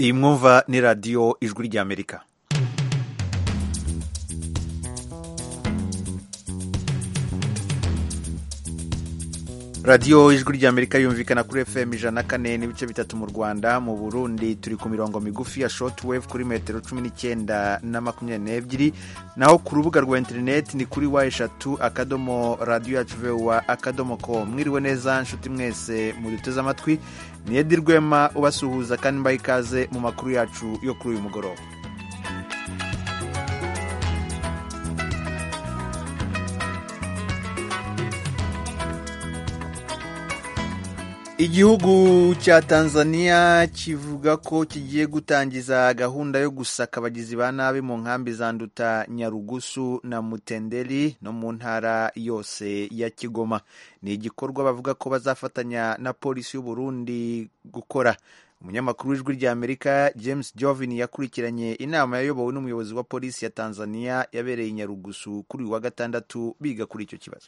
iyi mwumva ni radiyo ijwi ry'amerika radiyo ijwi ry'amerika yumvikana kuri fm ijana na kane n'ibice bitatu mu rwanda mu burundi turi ku mirongo migufi ya shotwave kuri metero cumi n'icyenda na makumyabiri n'ebyiri naho ku rubuga rwa interineti ni kuri wa eshatu akadomo radiyo yacu vewa akadomo ko mwiriwe neza nshuti mwese muduteze amatwi ni edi rwema ubasuhuza kandi mbaha ikaze mu makuru yacu yo kuri uyu mugoroba igihugu cya tanzania kivuga ko kigiye gutangiza gahunda yo gusaka abagizi ba nabi mu nkambi za nduta nyarugusu na mutenderi no mu ntara yose ya kigoma ni igikorwa bavuga ko bazafatanya na polisi y'u Burundi gukora umunyamakuru w'ijwi rya amerika james jovin yakurikiranye inama yayobowe n'umuyobozi wa polisi ya tanzania yabereye i nyarugusu kuri uyu wa gatandatu biga kuri icyo kibazo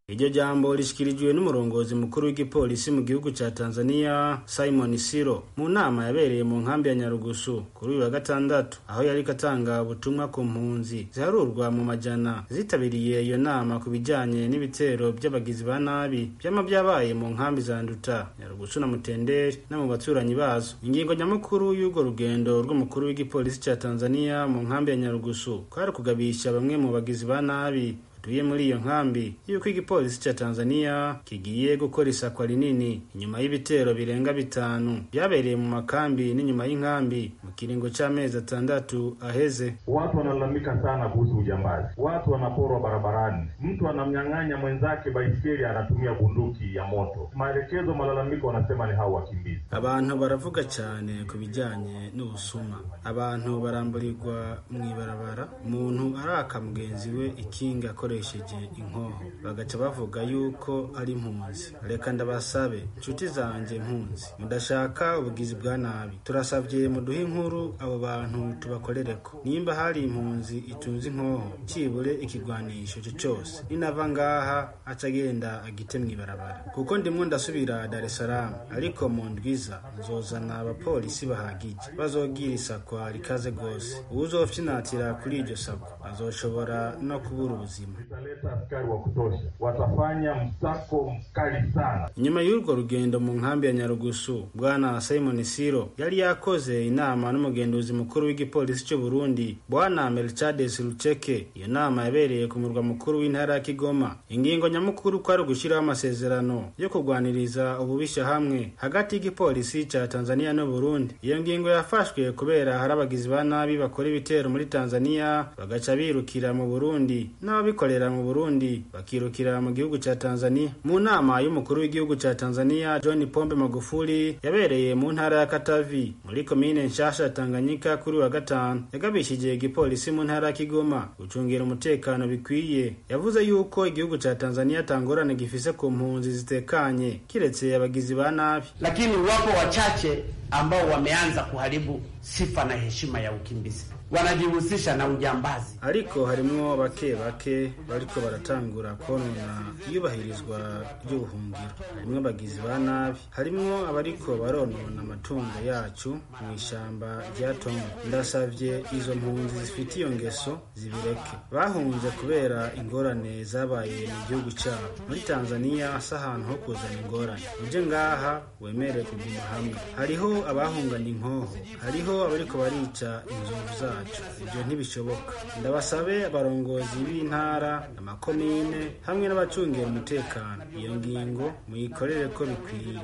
iryo jambo rishikirijwe n'umurongozi mukuru w'igipolisi mu gihugu cya tanzania simon siro mu nama yabereye mu nkambi ya nyarugusu kuri uyu wa gatandatu aho yari atanga ubutumwa ku mpunzi ziharurwa mu majana zitabiriye iyo nama ku bijyanye n'ibitero by'abagizi ba nabi byaba byabaye mu nkambi za nduta nyarugusu na mutenderi no mu baturanyi bazo ingingo nyamukuru y'urwo rugendo rw'umukuru w'igipolisi cya tanzania mu nkambi ya nyarugusu kwari kugabisha bamwe mu bagizi ba nabi duye muri iyo nkambi y'uko igipolisi cya Tanzania kigiye gukora isakwa rinini inyuma y'ibitero birenga bitanu byabereye mu makambi n'inyuma y'inkambi mu kiringo cy'amezi atandatu aheze. Watu wanalalamika sana kuhusu ujambazi, watu wanaporwa barabarani, mtu anamnyang'anya mwenzake baisikeli, anatumia bunduki ya moto. Maelekezo, malalamiko, wanasema ni hao wakimbizi. Abantu baravuga cyane ku bijyanye n'ubusuma, abantu baramburirwa mu ibarabara, umuntu araka mugenzi we ikinga bakoresheje inkoho bagaca bavuga yuko ari impunzi reka ndabasabe inshuti zanjye impunzi mudashaka ubugizi bwa nabi turasabye muduhe inkuru abo bantu tubakorere ko nimba hari impunzi itunze inkoho cyibure ikigwanisho cye cyose ninava ngaha acagenda agite mu ibarabara kuko ndimwo ndasubira dar es salaam ariko mu ndwiza nzozana abapolisi bahagije bazogira isakwa rikaze rwose uwuzopfinatira kuri iryo sakwa azoshobora no kubura ubuzima zitaleta askari wa kutosha, watafanya msako mkali sana. inyuma y'urwo rugendo mu nkambi ya nyarugusu bwana simon siro yari yakoze inama n'umugenduzi mukuru w'igipolisi cy'u burundi bwana melchades ruceke iyo nama yabereye ku murwa mukuru w'intara ya kigoma ingingo nyamukuru ko ari ugushyiraho amasezerano yo kurwaniriza ububisha hamwe hagati y'igipolisi cya tanzania n'uburundi iyo ngingo yafashwe kubera hari abagizi ba nabi bakora ibitero muri tanzania bagaca birukira mu burundi n'ababikorera mu burundi bakirukira mu gihugu cya tanzania mu nama y'umukuru w'igihugu cya tanzania john pombe magufuli yabereye mu ntara ya katavi muri komine nshasha tanganyika kuri wa gatanu yagabishije igipolisi mu ntara ya kigoma gucungira umutekano bikwiye yavuze yuko igihugu cya tanzania tangorane gifise ku mpunzi zitekanye kiretse abagizi ba nabi lakini wapo wachache ambao wameanza kuharibu sifa na heshima ya ukimbizi wanajihusisha na ujambazi ariko harimwo bake bake bariko baratangura konona iyubahirizwa ry'ubuhungiro harimwo abagizi ba nabi harimwo abariko baronona amatungo yacu mu ishamba rya tongo ndasavye izo mpunzi zifite iyo ngeso zibireke bahunze kubera ingorane zabaye mu gihugu cyabo muri tanzaniya si ahantu ho kuzana ingorane uje ngaha wemere kuguma hamwe hariho abahungana inkoho hariho abariko barica inzovu zabo ibyo ntibishoboka ndabasabe abarongozi b'intara amakomine hamwe n'abacungiye umutekano iyo ngingo muyikorere ko bikwiye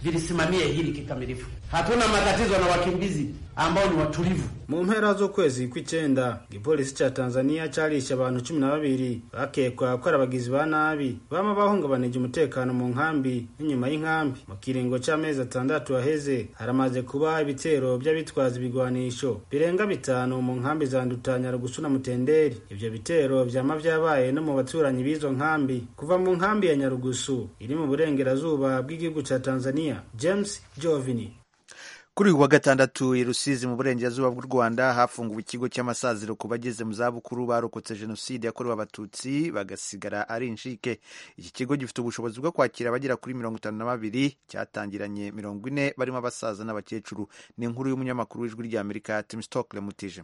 vilisimamie hili kikamilifu. Hatuna matatizo na wakimbizi ambao ni watulivu. Mu mpera z'ukwezi kw'icyenda igipolisi cya Tanzania cyarishe abantu cumi na babiri bakekwa ko ari abagizi ba nabi bama bahungabanije umutekano mu nkambi n'inyuma y'inkambi. Mu kiringo cy'amezi atandatu aheze haramaze kuba ibitero by'abitwaza ibigwanisho birenga bitanu mu nkambi za Nduta, Nyarugusu na Mutenderi. Ibyo bitero vyama vyabaye no mu baturanyi b'izo nkambi kuva mu nkambi ya Nyarugusu iri mu burengerazuba bw'igihugu cya Tanzania James Jovini kuri uyu wa gatandatu i Rusizi mu burengerazuba bw'u Rwanda hafunguwe ikigo cy'amasaziro ku bageze mu zabukuru barokotse jenoside yakorewe abatutsi bagasigara ari inshike. Iki kigo gifite ubushobozi bwo kwakira abagera kuri mirongo itanu na babiri cyatangiranye mirongo ine barimo abasaza n'abakecuru. Ni inkuru y'umunyamakuru w'ijwi ry'Amerika Tim Stockle Mutije.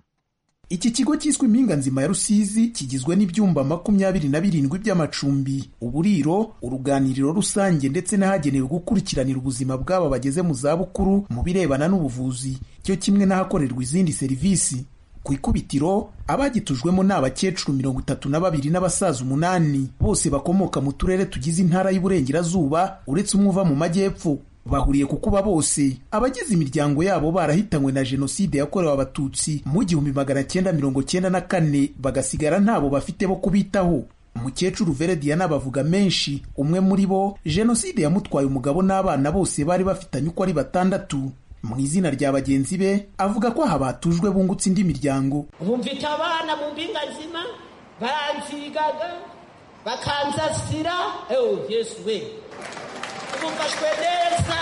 Iki kigo cyiswe impinga nzima ya Rusizi kigizwe n'ibyumba makumyabiri na birindwi by'amacumbi, uburiro, uruganiriro rusange ndetse n'ahagenewe gukurikiranira ubuzima bw'aba bageze mu zabukuru mu birebana n'ubuvuzi, cyo kimwe n'ahakorerwa izindi serivisi. Ku ikubitiro abagitujwemo ni abakecuru mirongo itatu na babiri n'abasaza umunani, bose bakomoka mu turere tugize intara y'Iburengerazuba uretse umwe uva mu majyepfo. bahuriye ku kuba bose abagize imiryango yabo barahitanywe na jenoside yakorewe abatutsi mu gihumbi magana cyenda mirongo cyenda na kane bagasigara ntabo bafite bo kubitaho umukecuru verediana bavuga menshi umwe muri bo jenoside yamutwaye umugabo n'abana bose bari bafitanye uko ari batandatu mu izina rya bagenzi be avuga ko aha batujwe bungutse indi miryango bumvita abana mu mpinga nzima baranzigaga bakanzasira ewe yesu we tugufashwe neza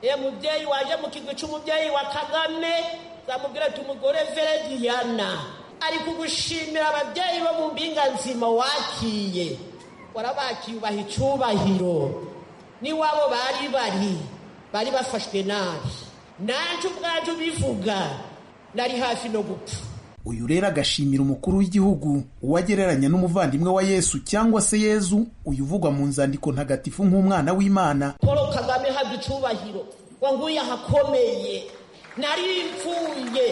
ye mubyeyi waje mu kigwi cy'umubyeyi wa kagame zamubwira ati umugore verediyana ari kugushimira ababyeyi bo mu mpinga nzima wakiye warabakiye ubaha icyubahiro n'iwabo bari bari bari bafashwe nabi nanjye ubwanjye ubivuga nari hafi no gupfa uyu rero agashimira umukuru w'igihugu uwagereranya n'umuvandimwe wa yesu cyangwa se yezu uyu uvugwa mu nzandiko ntagatifu nk'umwana w'imana paul kagame habwa icyubahiro wanguye ahakomeye nari mpfuye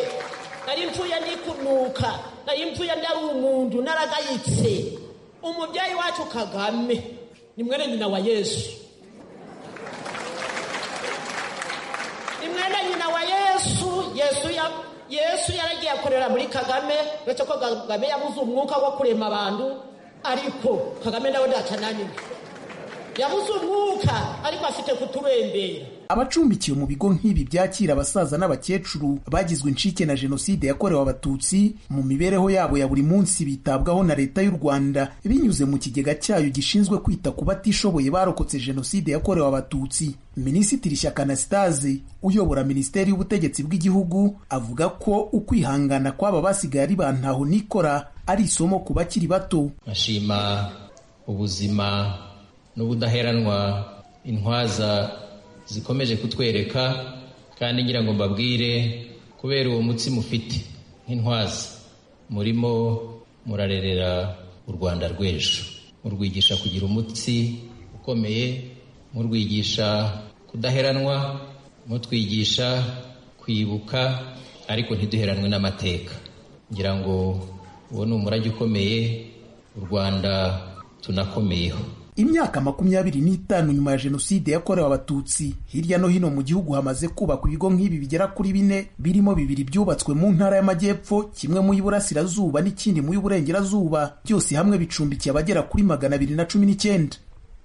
nari mpfuye nikunuka nari mpfuye ndari umuntu naragayitse umubyeyi wacu kagame ni mwene nyina wa yesu ni mwene nyina wa yesu yesu ya yesu yaragiye akorera muri kagame uretse ko kagame yabuze umwuka wo kurema abantu ariko kagame nawe ndatananiwe yabuze umwuka ariko afite kuturembera abacumbikiwe mu bigo nk'ibi byakira abasaza n'abakecuru bagizwe incike na jenoside yakorewe abatutsi mu mibereho yabo ya buri munsi bitabwaho na leta y'u rwanda binyuze mu kigega cyayo gishinzwe kwita ku batishoboye barokotse jenoside yakorewe abatutsi minisitiri shyaka anastase uyobora minisiteri y'ubutegetsi bw'igihugu avuga ko ukwihangana kw'aba basigaye ari ba ntaho nikora ari isomo ku bakiri bato bashima ubuzima n'ubudaheranwa intwaza zikomeje kutwereka kandi ngira ngo mbabwire kubera uwo mutsi mufite nk'intwaza murimo murarerera u rwanda rw'ejo murwigisha kugira umutsi ukomeye murwigisha kudaheranwa mutwigisha kwibuka ariko ntiduheranwe n'amateka ngira ngo uwo ni umurage ukomeye u rwanda tunakomeyeho imyaka makumyabiri n'itanu nyuma ya jenoside yakorewe abatutsi hirya no hino mu gihugu hamaze kubakwa ibigo nk'ibi bigera kuri bine birimo bibiri byubatswe mu ntara y'amajyepfo kimwe mu y'uburasirazuba n'ikindi mu y'uburengerazuba byose hamwe bicumbikiye abagera kuri magana abiri na cumi n'icyenda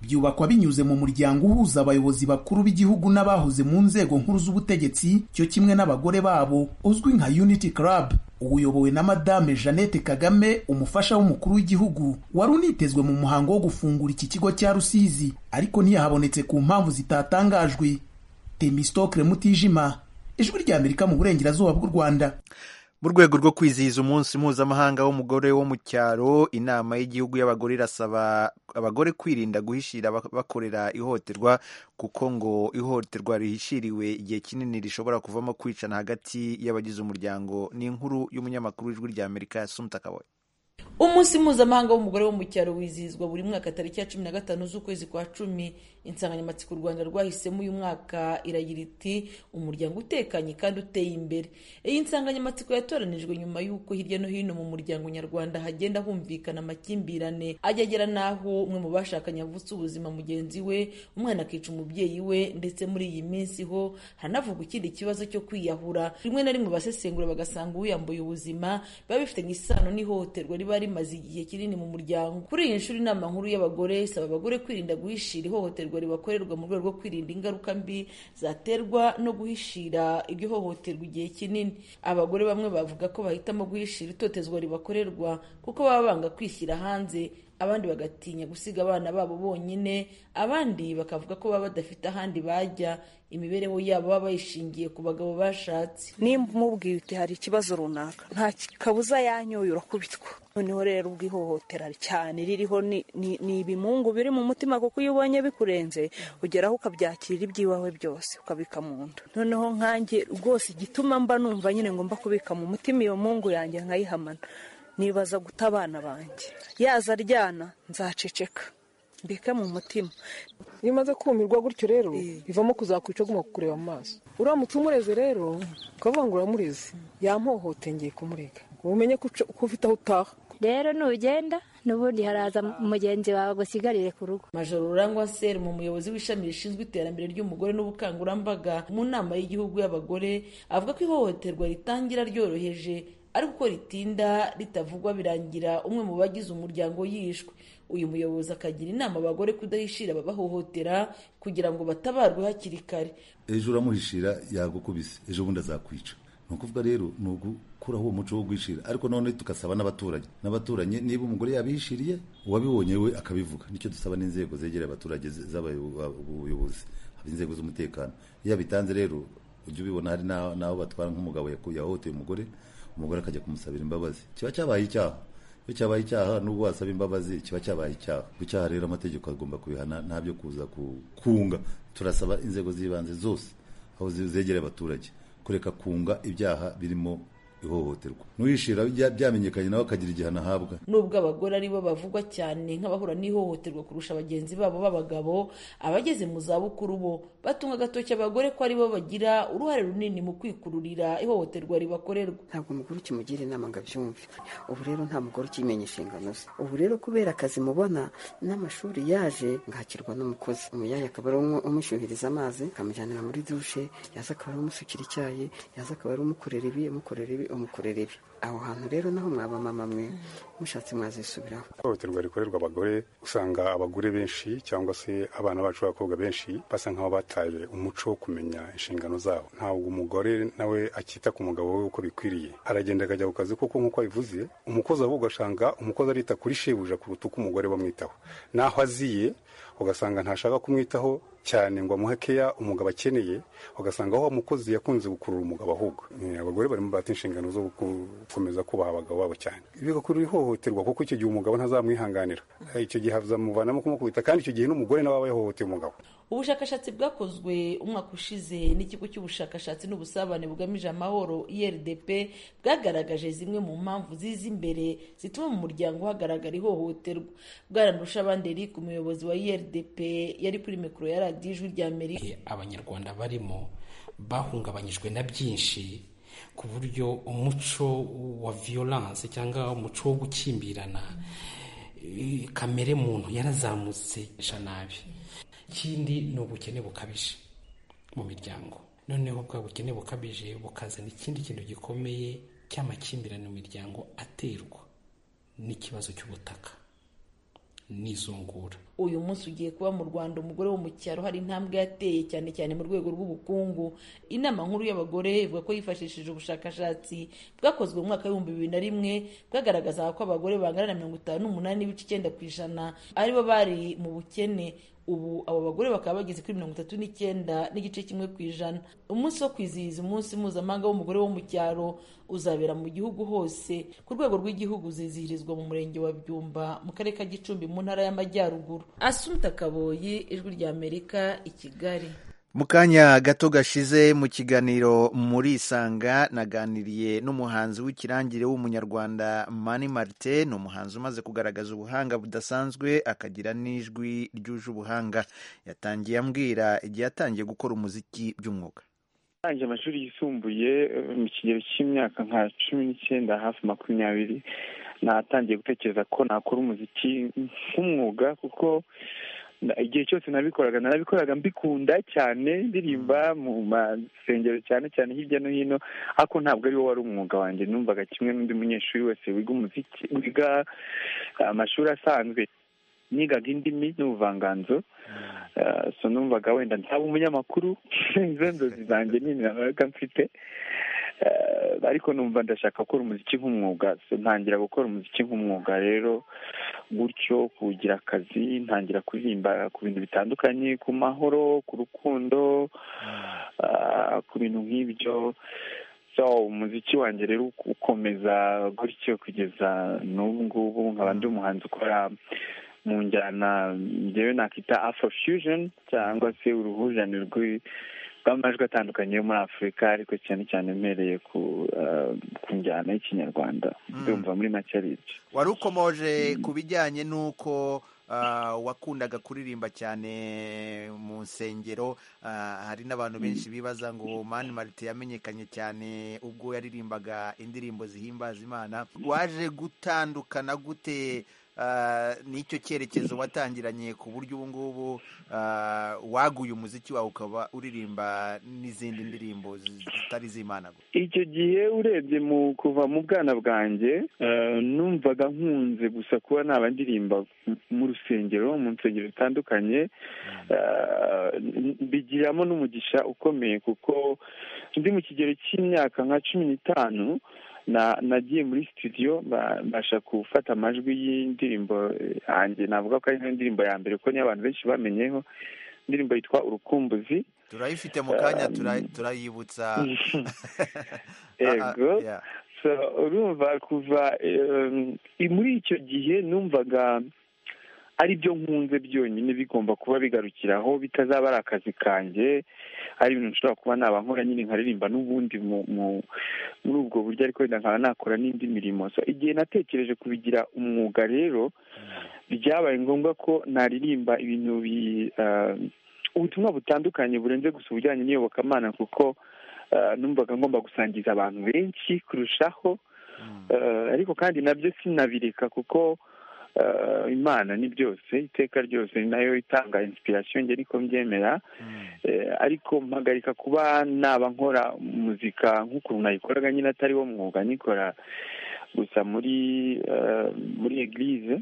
byubakwa binyuze mu muryango uhuza abayobozi bakuru b'igihugu n'abahoze mu nzego nkuru z'ubutegetsi cyo kimwe n'abagore babo uzwi nka unity club uyobowe na madame jeannette kagame umufasha w'umukuru w'igihugu wari unitezwe mu muhango wo gufungura iki kigo cya rusizi ariko ntiyahabonetse ku mpamvu zitatangajwe temistokre mutijima ijwi ry'amerika mu burengerazuba bw'u rwanda mu rwego rwo kwizihiza umunsi mpuzamahanga w'umugore wo mu cyaro inama y'igihugu y'abagore irasaba abagore kwirinda guhishira bakorera ihohoterwa kuko ngo ihohoterwa rihishiriwe igihe kinini rishobora kuvamo kwicana hagati y'abagize umuryango ni inkuru y'umunyamakuru w'ijwi rya amerika sumuta kaboye umunsi mpuzamahanga w'umugore wo mu cyaro wizihizwa buri mwaka tariki ya cumi na gatanu z'ukwezi kwa cumi insanganyamatsiko u rwanda rwahisemo uyu mwaka iragira iti umuryango utekanye kandi uteye imbere iyi nsanganyamatsiko yatoranijwe nyuma y'uko hirya no hino mu muryango nyarwanda hagenda humvikana amakimbirane ajya agera n'aho umwe mu bashakanye avutse ubuzima mugenzi we umwana akica umubyeyi we ndetse muri iyi minsi ho haranavugwa ikindi kibazo cyo kwiyahura rimwe na rimwe basesengura bagasanga uwiyambuye ubuzima biba bifitanye isano n'ihohoterwa riba rimaze igihe kinini mu muryango kuri iyi nshuro inama nkuru y'abagore isaba abagore kwirinda guhishira ihohoterwa ribakorerwa mu rwego rwo kwirinda ingaruka mbi zaterwa no guhishira iryo hohoterwa igihe kinini abagore bamwe bavuga ko bahitamo guhishira itotezwa ribakorerwa kuko baba banga kwishyira hanze abandi bagatinya gusiga abana babo bonyine abandi bakavuga ko baba badafite ahandi bajya imibereho yabo baba bayishingiye ku bagabo bashatse nimba umubwiye uti hari ikibazo runaka nta kabuza yanyoye urakubitwa noneho rero ubwo ihohotera cyane ririho ni- ni ni ibimungu biri mu mutima kuko iyo ubonye bikurenze ugeraho ukabyakira iby'iwawe byose ukabika mu nda noneho nkanjye rwose igituma mba numva nyine ngomba kubika mu mutima iyo mungu yanjye nkayihamana nibaza guta abana banjye yaza aryana nzaceceka mbike mu mutima iyo umaze kumirwa gutyo rero bivamo kuzakwica aguma kukureba mu maso uramutse umureze rero ukavuga ngo uramureze yampohotengeye kumurega umenye ko uca- ko ufite aho utaha rero nugenda n'ubundi haraza mugenzi wawe agusigarire ku rugo majoro rurangwa seri mu muyobozi w'ishami rishinzwe iterambere ry'umugore n'ubukangurambaga mu nama y'igihugu y'abagore avuga ko ihohoterwa ritangira ryoroheje ariko uko ritinda ritavugwa birangira umwe mu bagize umuryango yishwe uyu muyobozi akagira inama abagore kudahishira ababahohotera kugira ngo batabarwe hakiri kare ejo uramuhishira yagukubise ejo bundi azakwica ni ukuvuga rero ni ugukuraho uwo muco wo guhishira ariko none tugasaba n'abaturanyi n'abaturanyi niba umugore yabihishiriye uwabibonye we akabivuga nicyo dusaba n'inzego zegereye abaturage z'abayobozi inzego z'umutekano iyo abitanze rero ujya ubibona hari n'aho n'aho batwara nk'umugabo yaku- yahohoteye umugore umugore akajya kumusabira imbabazi kiba cyabaye icyaha iyo cyabaye icyaha n'ubwo wasaba imbabazi kiba cyabaye icyaha icyaha rero amategeko agomba kubihana nta byo kuza ku- kunga turasaba inzego z'ibanze zose aho zi- zegereye abaturage kureka kunga ibyaha birimo ihohoterwa n'uwishira bya- byamenyekanye nawe akagira igihano ahabwa nubwo abagore ari bo bavugwa cyane nk'abahura n'ihohoterwa kurusha bagenzi babo b'abagabo abageze mu zabukuru bo batunga agatoki abagore ko ari bo bagira uruhare runini mu kwikururira ihohoterwa ribakorerwa ntabwo umugore ukimugira inama ngo abyumve ubu rero nta mugore ukimenya inshingano ze ubu rero kubera akazi mubona n'amashuri yaje ngakirwa n'umukozi umuyaya akaba ari umwe umushyuhiriza amazi akamujyanira muri dushe yaza akaba ari umusukira icyayi yaza akaba ari umukorera ibi umukorera ibi umukorera ibi aho hantu rero naho mwaba mama mwe mushatse mwazisubiraho ihohoterwa rikorerwa abagore usanga abagore benshi cyangwa se abana bacu b'abakobwa benshi basa nk'aho bataye umuco wo kumenya inshingano zabo ntabwo umugore nawe akita ku mugabo we uko bikwiriye aragenda akajya ku kazi kuko nk'uko abivuze umukozi ahubwo ugasanga umukozi arita kuri shebuja kuruta uko umugore bamwitaho n'aho aziye ugasanga ntashaka kumwitaho cyane ngo amuhe keya umugabo akeneye ugasanga wa mukozi yakunze gukurura umugabo ahubwo Eh, abagore barimo bata inshingano zo guku- gukomeza kubaha abagabo babo cyane bigakurura ihohoterwa kuko icyo gihe umugabo ntazamwihanganira Eh, icyo gihe hazamuvanamo kumukubita kandi icyo gihe n'umugore nawe aba yahohoteye umugabo ubushakashatsi bwakozwe umwaka ushize n'ikigo cy'ubushakashatsi n'ubusabane bugamije amahoro irdp bwagaragaje zimwe mu mpamvu ziza imbere zituma mu muryango hagaragara ihohoterwa bwaranusha abandi eric umuyobozi wa irdp yari kuri mikoro ya radiyo ijwi rya amerika abanyarwanda barimo bahungabanyijwe na byinshi ku buryo umuco wa violence cyangwa umuco wo gukimbirana eh, kamere muntu yarazamutse sha nabi ikindi ni ubukene bukabije mu miryango noneho bwa bukene bukabije bukazana ikindi kintu gikomeye cy'amakimbirane mu miryango aterwa n'ikibazo cy'ubutaka n'izungura uyu munsi ugiye kuba mu rwanda umugore wo mu cyaro hari intambwe yateye cyane cyane mu rwego rw'ubukungu inama nkuru y'abagore ivuga ko yifashishije ubushakashatsi bwakozwe mu mwaka w'ibihumbi bibiri na rimwe bwagaragazaga ko abagore bangana na mirongo itanu n'umunani n'ibice icyenda ku ijana aribo bari mu bukene ubu abo bagore bakaba bageze kuri mirongo itatu n'icyenda n'igice kimwe ku ijana umunsi wo kwizihiza umunsi mpuzamahanga w'umugore wo mu cyaro uzabera mu gihugu hose ku rwego rw'igihugu uzizihirizwa mu murenge wa byumba mu karere ka gicumbi mu ntara y'amajyaruguru asumta kaboyi ijwi ry'amerika i kigali mu kanya gato gashize mu kiganiro muri isanga naganiriye n'umuhanzi w'ikirangire w'umunyarwanda mani marite ni umuhanzi umaze kugaragaza ubuhanga budasanzwe akagira n'ijwi ryuje ubuhanga yatangiye ambwira igihe yatangiye gukora umuziki by'umwuga Ndangije amashuri yisumbuye eh, mu kigero cy'imyaka nka cumi n'icyenda hafi makumyabiri natangiye gutekereza ko nakora umuziki nk'umwuga kuko na- igihe cyose nabikoraga narabikoraga mbikunda cyane ndirimba mu masengero cyane cyane hirya no hino ariko ntabwo ari wo wari umwuga wanjye numvaga kimwe n'undi munyeshuri wese wiga umuziki wiga amashuri asanzwe nigaga indimi n'ubuvanganzo Eh, so numvaga wenda nzaba umunyamakuru izo nzozi zanjye nini nabaga mfite Eh, ariko numva ndashaka gukora umuziki nk'umwuga so ntangira gukora umuziki nk'umwuga rero gutyo kugira akazi ntangira kuririmba ku bintu bitandukanye ku mahoro ku rukundo ah, ku bintu nk'ibyo so umuziki wanjye rero ukomeza gutyo kugeza n'ubu ngubu nkaba ndi umuhanzi ukora mu njyana njyewe nakita afro fusion cyangwa se uruhurirane rw'i bw'amajwi atandukanye yo muri afurika ariko cyane cyane mpereye ku ah, ku njyana y'ikinyarwanda ndumva muri make ari ibyo wari ukomoje ku bijyanye n'uko ah, wakundaga kuririmba cyane mu nsengero ah, hari n'abantu benshi bibaza ngo mani marite yamenyekanye cyane ubwo yaririmbaga indirimbo zihimbaza imana waje gutandukana gute ah, n'icyo cyerekezo watangiranye ku buryo ubu ngubu ah, waguye umuziki wawe ukaba uririmba n'izindi ndirimbo zitari iz'imana gusa icyo gihe urebye mu kuva mu bwana bwanjye eh, numvaga nkunze gusa kuba naba ndirimba mu rusengero mu nsengero zitandukanye Eh, n- bigiramo n'umugisha ukomeye kuko ndi mu kigero cy'imyaka nka cumi n'itanu na- nagiye muri studio ba- mbasha gufata amajwi y'indirimbo eh, yanjye navuga ko ari niyo ndirimbo ya mbere kuko niyo abantu benshi bamenyeho indirimbo yitwa urukumbuzi turayifite mu kanya Um, tura- turayibutsa Ah, ah, ego yeah. So, urumva kuva em, i- muri icyo gihe numvaga ari byo nkunze byonyine bigomba kuba bigarukiraho bitazaba ari akazi kanjye ari ibintu nshobora kuba naba nkora nyine nkaririmba n'ubundi mu- mu- muri ubwo buryo ariko wenda nkaba nakora n'indi mirimo So, igihe natekereje kubigira umwuga rero byabaye ngombwa ko naririmba ibintu bi ah, ubutumwa butandukanye burenze gusa ubujyanye n'iyobokamana kuko ah, numvaga ngomba gusangiza abantu benshi kurushaho Eh, ariko kandi nabyo sinabireka kuko eh, imana ni byose iteka ryose ni nayo itanga inspiration njye niko mbyemera Eh, ariko mpagarika kuba naba nkora muzika nk'ukuntu nayikoraga nyine atari wo mwuga nikora gusa muri eh, muri eglise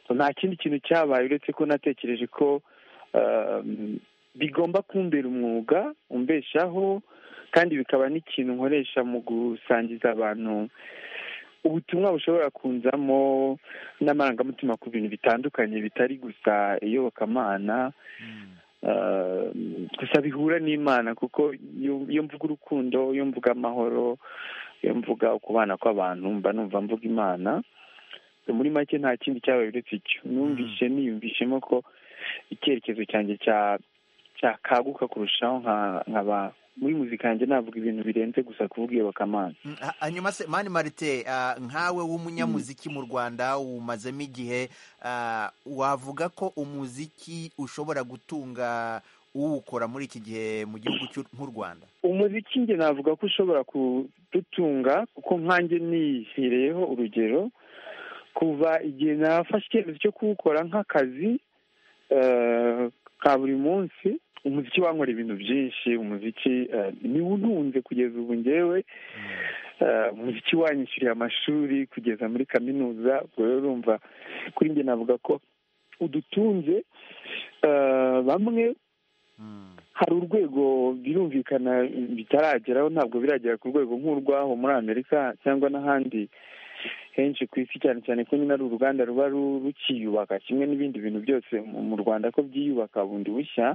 So, nta kindi kintu cyabaye uretse ko natekereje ko eh, bigomba kumbera umwuga umbeshaho kandi bikaba n'ikintu nkoresha mu gusangiza abantu ubutumwa bushobora kunzamo n'amarangamutima ku bintu bitandukanye bitari gusa iyobokamana Eh, gusa bihura n'imana kuko iyo iyo mvuga urukundo iyo mvuga amahoro iyo mvuga ukubana kw'abantu mba numva mvuga imana muri make nta kindi cyabaye uretse icyo numvise niyumvishemo ko icyerekezo cyanjye cya cyakaguka kurushaho nka- nkaba muri muzika yanjye navuga ibintu birenze gusa kuvuga iyobokamana Mm, ha- hanyuma se mani marite ah, nkawe w'umunyamuziki mu rwanda wumazemo igihe ah, wavuga ko umuziki ushobora gutunga uwukora muri iki gihe mu gihugu cy'u- nk'u rwanda umuziki njye navuga ko ushobora kudutunga kuko nkanjye nihereyeho urugero kuva igihe nafashe icyemezo cyo kuwukora nk'akazi eh, ka buri munsi umuziki wankora ibintu byinshi umuziki eh, niwo untunze kugeza ubu ngewe Eh, umuziki wanyishyuriye amashuri kugeza muri kaminuza ubwo rero urumva kuri njye navuga ko udutunze Eh, bamwe hari urwego birumvikana bitarageraho ntabwo biragera ku rwego nk'urwaho muri amerika cyangwa n'ahandi henshi ku isi cyane cyane ko nyine ari uruganda ruba ru- rukiyubaka kimwe n'ibindi bintu byose mu mu rwanda ko byiyubaka bundi bushya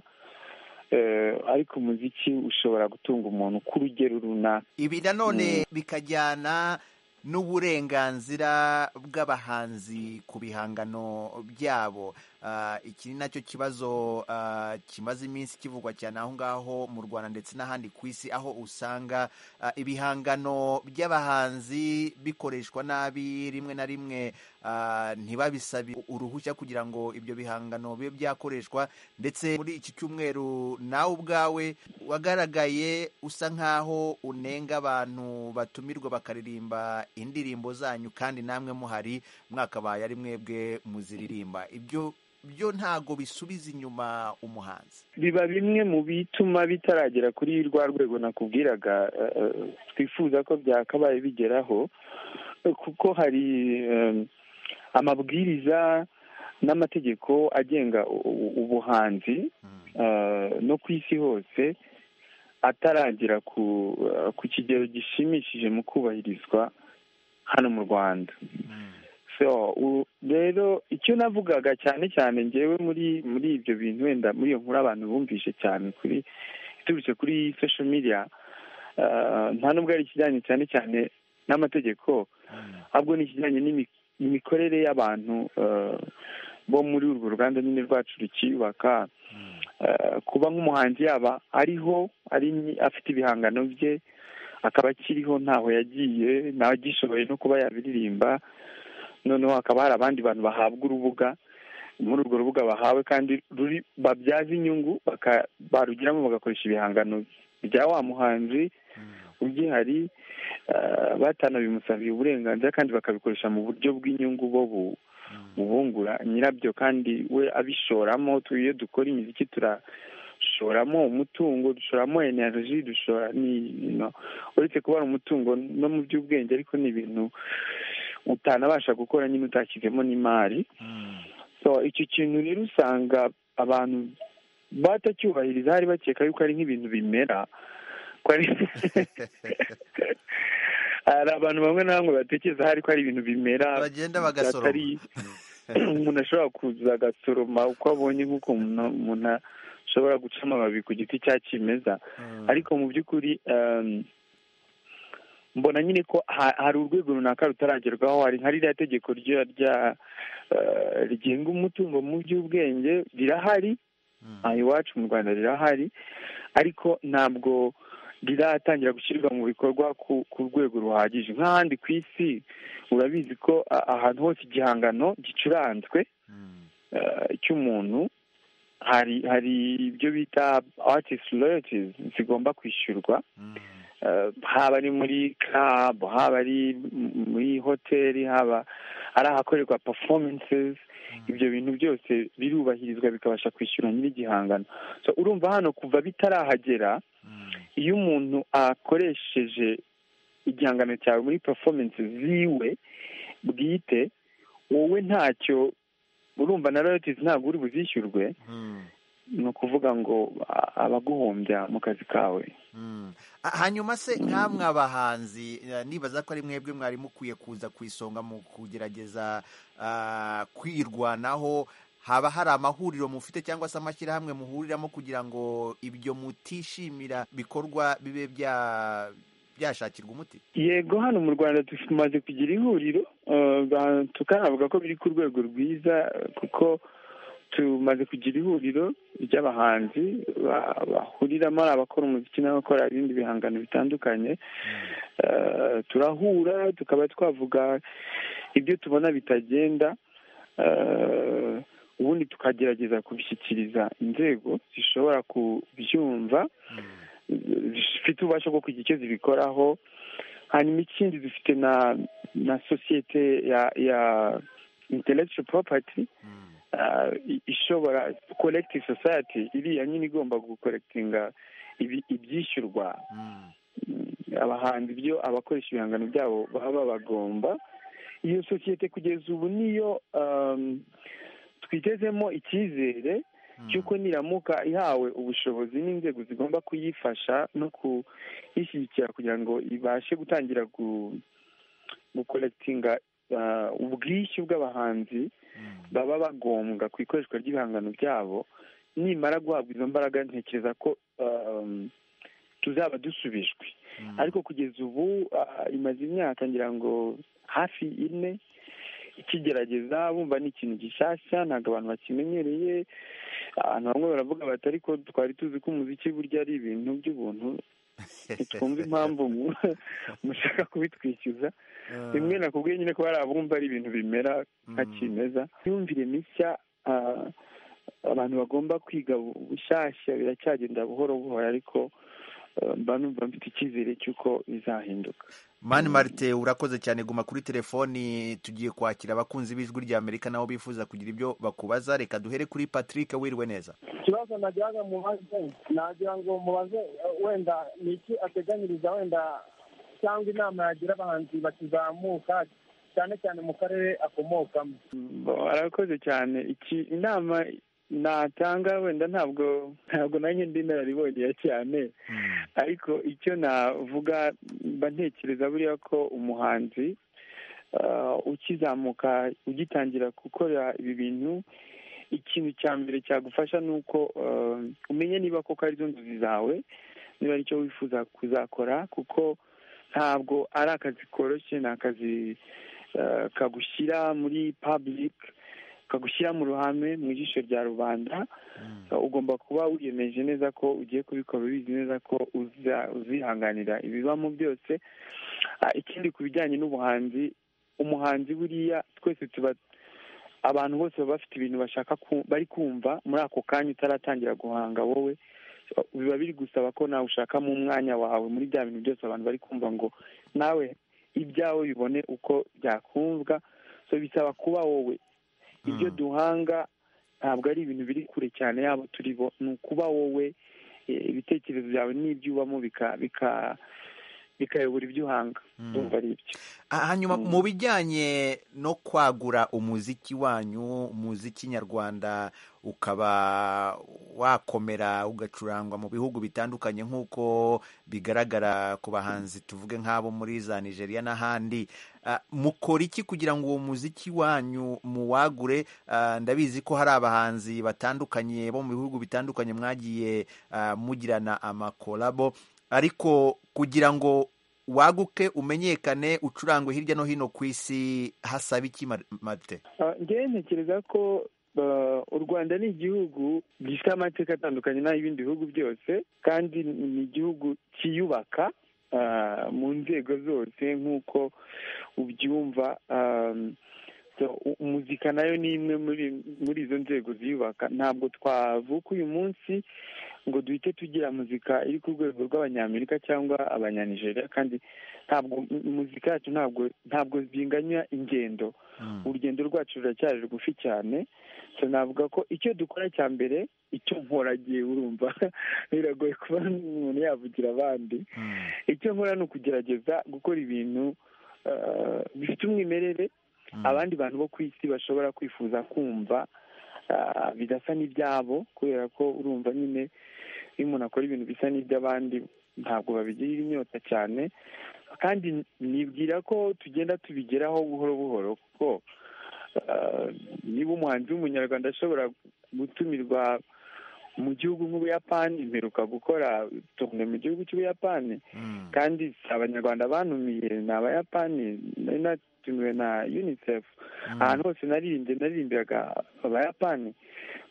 Eh, ariko umuziki ushobora gutunga umuntu ku rugero runaka ibi nanone bikajyana n'uburenganzira bw'abahanzi ku bihangano byabo Ah, iki ni nacyo kibazo ah, kimaze iminsi kivugwa cyane aho ngaho mu rwanda ndetse n'ahandi ku isi aho usanga ah, ibihangano by'abahanzi bikoreshwa nabi rimwe na rimwe ah, ntibabisabe uruhushya kugira ngo ibyo bihangano bibe byakoreshwa ndetse muri iki cyumweru nawe ubwawe wagaragaye usa nk'aho unenga abantu batumirwa bakaririmba indirimbo zanyu kandi namwe muhari mwakabaye ari mwebwe muziririmba ibyo byo ntago bisubiza inyuma umuhanzi biba bimwe mu bituma bitaragera kuri rwa rwego nakubwiraga eh, eh, twifuza ko byakabaye bigeraho eh, kuko hari eh, amabwiriza n'amategeko agenga u- u- ubuhanzi eh, no ku isi hose ataragera ku eh, ku kigero gishimishije mu kubahirizwa hano mu rwanda so u- rero icyo navugaga cyane cyane ngewe muri muri ibyo bintu wenda muri iyo nkuru abantu bumvise cyane kuri iturutse kuri social media ah, nta nubwo ari ikijyanye cyane cyane n'amategeko ahubwo ni ikijyanye n'imi- n'imikorere y'abantu ah, bo muri urwo ruganda nyine rwacu rukiyubaka Ah, kuba nk'umuhanzi yaba ariho ari afite ibihangano bye akaba akiriho ntaho yagiye ntagishoboye no kuba yabiririmba noneho hakaba hari abandi bantu bahabwa urubuga muri urwo rubuga bahawe kandi ruri babyaza inyungu baka- barugiramo bagakoresha ibihangano bya wa muhanzi ugihari ah, batanabimusabiye uburenganzira kandi bakabikoresha mu buryo bw'inyungu bo bu- bubungura nyirabyo kandi we abishoramo tu- iyo dukora imiziki turashoramo umutungo dushoramo energy dushora ni no uretse kuba ari umutungo no mu by'ubwenge ariko ni ibintu utanabasha gukora nyine utashyizemo n'imari so icyo kintu rero usanga abantu batacyubahiriza hari bakeka yuko ari nk'ibintu bimera ko ari hari abantu bamwe na bamwe batekereza hari ko ari ibintu bimera Bagenda bagasoroma. atari- umuntu ashobora kuza agasoroma uko abonye nk'uko umuntu umuntu ashobora guca amababi ku giti cya kimeza ariko mu by'ukuri em, mbona nyine ko ha- hari urwego runaka rutaragerwaho hari nka ririya tegeko rya- rya eh, rigenga umutungo mu by'ubwenge rirahari aha iwacu mu rwanda rirahari ariko ntabwo riratangira gushyirwa mu bikorwa ku ku rwego ruhagije nk'ahandi ku isi urabizi ko a- ahantu hose igihangano gicuranzwe eh, cy'umuntu hari hari ibyo bita artist royalties zigomba kwishyurwa Eh, haba ari muri club haba ari m- muri hoteli haba ari ahakorerwa performances ibyo bintu byose birubahirizwa bikabasha kwishyura nyir'igihangano so urumva hano kuva bitarahagera iyo umuntu akoresheje igihangano cyawe muri performance ziwe bwite wowe ntacyo urumva na royalties ntabwo uri buzishyurwe ni ukuvuga ngo a- abaguhombya mu kazi kawe Ah, hanyuma se nkamwe abahanzi eh, nibaza ko ari mwebwe mwari mukwiye kuza ku isonga mu kugerageza ah, kwirwanaho haba hari amahuriro mufite cyangwa se amashyirahamwe muhuriramo kugira ngo ibyo mutishimira bikorwa bibe bya- byashakirwa umuti yego hano mu rwanda tumaze kugira ihuriro eh, ba- tukanavuga ko biri ku rwego rwiza eh, kuko tumaze kugira ihuriro ry'abahanzi ba- bahuriramo ari abakora umuziki n'abakora ibindi bihangano bitandukanye Eh, turahura tukaba twavuga ibyo tubona bitagenda eh, ubundi tukagerageza kubishyikiriza inzego zishobora kubyumva zifite ububasha bwo kugira icyo zibikoraho hanyuma ikindi dufite na na sosiyete ya ya intellectual property ah, i- ishobora collective society iriya nyine igomba gukorektinga ibi- ibyishyurwa Mm, abahanzi byo abakoresha ibihangano byabo baba bagomba iyo sosiyete kugeza ubu niyo um, twitezemo icyizere cy'uko niramuka ihawe ubushobozi n'inzego zigomba kuyifasha no kuyishyigikira kugira ngo ibashe gutangira gu- gukolekitinga ah, ubwishyu bw'abahanzi baba bagombwa ku ikoreshwa ry'ibihangano byabo nimara guhabwa izo mbaraga ntekereza ko um, tuzaba dusubijwe ariko kugeza ubu ah, imaze imyaka ngira ngo hafi ine ikigerageza bumva ni ikintu gishyashya ntabwo abantu bakimenyereye abantu bamwe baravuga bati ariko twari tuzi ko umuziki burya ari ibintu by'ubuntu ntitwumva impamvu mu- mushaka kubitwishyuza rimwe nakubwiye nyine ko hari abumva ari ibintu bimera nka kimeza imyumvire mishya ah, abantu bagomba kwiga bushyashya biracyagenda buhoro buhoro ariko eh, mba numva mfite icyizere cy'uko bizahinduka mani marite urakoze cyane guma kuri telefoni tugiye kwakira abakunzi b'ijwi rya amerika nabo bifuza kugira ibyo bakubaza reka duhere kuri patrick wiriwe neza ikibazo nagiraga mubaze nagira ngo mubaze eh, wenda ni iki ateganyiriza wenda cyangwa inama yagira abahanzi bakizamuka cyane cyane mu karere akomokamo Bo- arakoze cyane iki inama natanga wenda ntabwo ntabwo nanjye ndi inararibonye cyane ariko icyo navuga mba ntekereza buriya ko umuhanzi ukizamuka ugitangira gukora ibi bintu ikintu cya mbere cyagufasha ni uko umenye niba koko arizo nzozi zawe niba aricyo wifuza kuzakora kuko ntabwo ari akazi koroshye ni akazi kagushyira muri pabulike kagushyira mu ruhame mu ijisho rya rubanda ugomba kuba wiyemeje neza ko ugiye kubikora ubizi neza ko uzihanganira ibibamo byose ikindi ku bijyanye n'ubuhanzi umuhanzi buriya twese tuba abantu bose baba bafite ibintu bashaka bari kumva muri ako kanya utaratangira guhanga wowe biba biri gusaba ko nawe ushakamo umwanya wawe muri bya bintu byose abantu bari kumva ngo nawe ibyawe bibone uko byakumvwa so bisaba kuba wowe ibyo duhanga ntabwo ari ibintu biri kure cyane yabo turi bo ni ukuba wowe ibitekerezo byawe n'ibyo ubamo bika bikayobora ibyo uhanga ndumva ari ibyo hanyuma mu bijyanye no kwagura umuziki wanyu umuziki nyarwanda ukaba wakomera ugacurangwa mu bihugu bitandukanye nk'uko bigaragara ku bahanzi tuvuge nk'abo muri za nigeria n'ahandi mukora iki kugira ngo uwo muziki wanyu muwagure ndabizi ko hari abahanzi batandukanye bo mu bihugu bitandukanye mwagiye mugirana amakorabo ariko kugira ngo waguke umenyekane ucurangwe hirya no hino ku isi hasaba iki mate ngewe ntekereza ko u rwanda ni igihugu gifite amateka atandukanye n'ay'ibindi bihugu byose kandi ni igihugu kiyubaka mu nzego zose nk'uko ubyumva umuzika nayo ni imwe muri izo nzego ziyubaka ntabwo twavuka uyu munsi ngo duhite tugira muzika iri ku rwego rw'abanyamerika cyangwa abanyanijeriya kandi ntabwo muzika yacu ntabwo ntabwo binganya ingendo urugendo rwacu ruracyari rugufi cyane navuga ko icyo dukora cya mbere icyo nkoragiye urumva biragoye kuba umuntu yavugira abandi icyo nkora ni ukugerageza gukora ibintu bifite umwimerere abandi bantu bo ku isi bashobora kwifuza kumva bidasa n'ibyabo kubera ko urumva nyine iyo umuntu akora ibintu bisa n'iby'abandi ntabwo babigirira inyota cyane kandi nibwira ko tugenda tubigeraho buhoro buhoro kuko niba umuhanzi w'umunyarwanda ashobora gutumirwa mu gihugu nk'ubuyapani imperuka gukora tone mu gihugu cy'ubuyapani kandi abanyarwanda banumiye ni abayapani natumiwe na unicef ahantu hose naririmbye naririmbiraga abayapani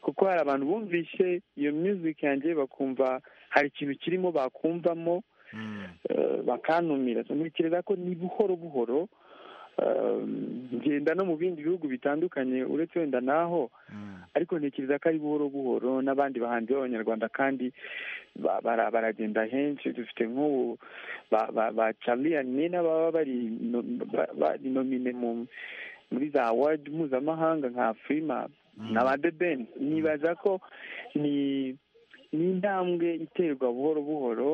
kuko hari abantu bumvishe iyo music yanjye bakumva hari ikintu kirimo bakumvamo bakanumira ntekereza ko ni buhoro buhoro ngenda no mu bindi bihugu bitandukanye uretse wenda naho ariko ntekereza ko ari buhoro buhoro n'abandi bahanzi b'abanyarwanda kandi baragenda henshi dufite nk'ubu ba cariyane n'ababa bari nomine muri za wadi mpuzamahanga nka firima na ba debeni nibaza ko ni intambwe iterwa buhoro buhoro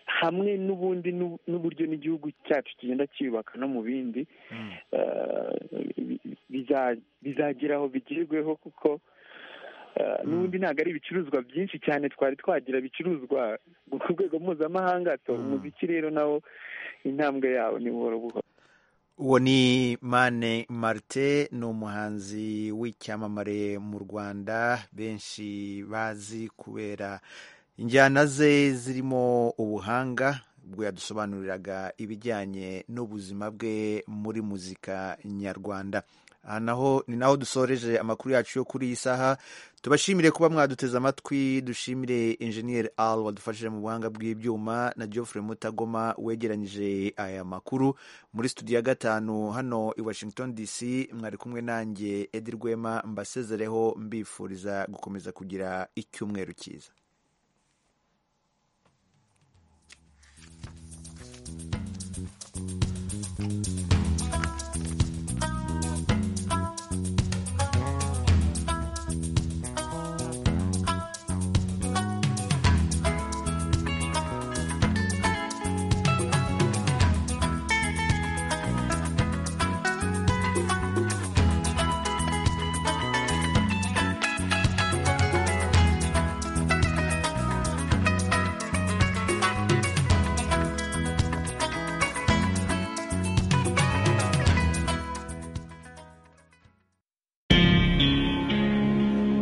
hamwe n'ubundi n'uburyo n'igihugu cyacu kigenda cyiyubaka no mu bindi bizagera aho bigerweho kuko n'ubundi ntabwo ari ibicuruzwa byinshi cyane twari twagira bicuruzwa ku rwego mpuzamahanga umuziki rero nawo intambwe yawo ni buhoro buhoro uwo ni mane marite ni umuhanzi w'icyamamare mu rwanda benshi bazi kubera injyana ze zirimo ubuhanga ubwo yadusobanuriraga ibijyanye n'ubuzima bwe muri muzika nyarwanda aha naho ni naho dusoreje amakuru yacu yo kuri iyi saha tubashimire kuba mwaduteze amatwi dushimire enjeniyeri al wadufashije mu buhanga bw'ibyuma na geoffrey mutagoma wegeranyije aya makuru muri studio ya gatanu hano i washington dc mwari kumwe nanjye edi rwema mbasezereho mbifuriza gukomeza kugira icyumweru cyiza